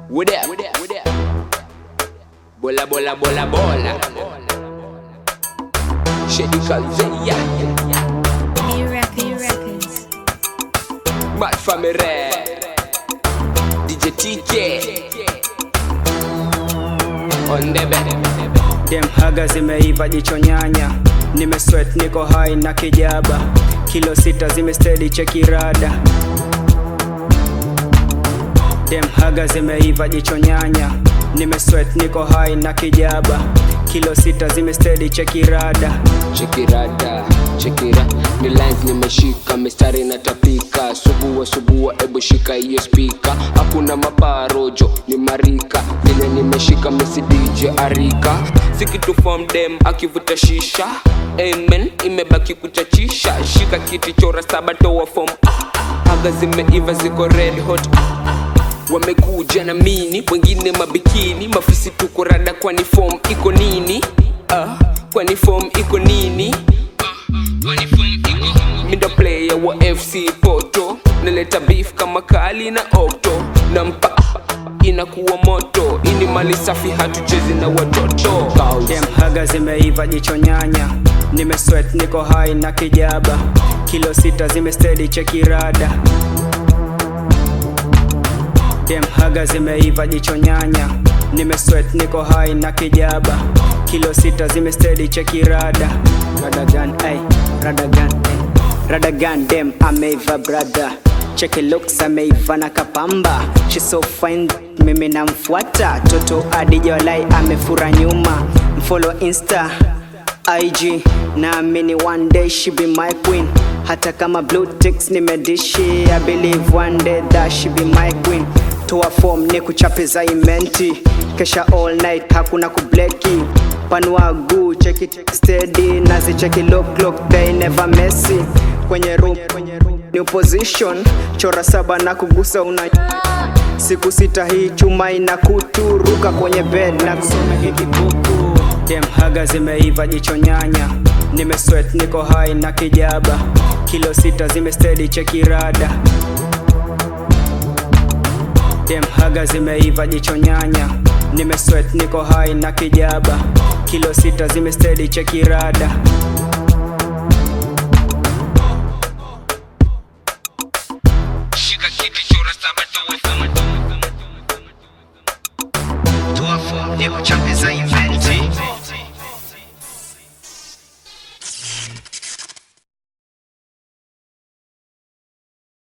What up? Bola bola bola bola. Shady Calveia. B Records. Records. Mad Family. DJ TK. On the bed. Dem haga zimeiva jicho nyanya, nimesweat niko hai na kijaba, kilo sita zimestedi chekirada. Dem haga zimeiva jicho nyanya, nimesweat niko hai na kijaba, kilo sita zimestedi chekirada. Chekirada, chekira ni lines nimeshika, mistari natapika, subua subua, ebu shika hiyo spika, hakuna mabarojo ni marika, vile nimeshika misi DJ Arika, sikitu form dem akivuta shisha, amen, imebaki kuchachisha, shika kiti chora saba toa form, ah, aga zimeiva ziko red hot, ah, ah. Wamekuja na mini, wengine mabikini, mafisi tuko rada, kwani form iko nini? Ah, kwani form iko nini? Mindo player wa FC Porto, naleta beef kama kali na okto, nampa inakuwa moto, ini mali safi, hatuchezi na watoto. Dem haga zimeiva jicho nyanya, nimesweat niko hai na kijaba, kilo sita zimestedi chekirada. Dem haga zimeiva jicho nyanya, nimesweat niko hai na kijaba, kilo sita zimestedi chekirada. Radagan, ay, radagan, ay. Radagan dem ameiva brother Cheki looks ameiva na kapamba She so fine mimi namfuata Toto adijolai amefura nyuma Mfollow insta IG naamini one day she be my queen hata kama blue ticks nimedishi I believe one day that she be my queen toa form ni kuchape za imenti kesha all night hakuna kubleki panua guu cheki steady nazi cheki look look they never messy kwenye room new position chora saba na kugusa una siku sita hii chuma ina kuturuka kwenye bed na kusoma hiki buku dem haga zimeiva jicho nyanya nimesweat niko hai na kijaba kilo sita zimestedi chekirada dem haga zimeiva jicho nyanya nimesweat niko hai na kijaba kilo sita zimestedi chekirada Shika kiti chora saba toa form. toa form ni kuchape za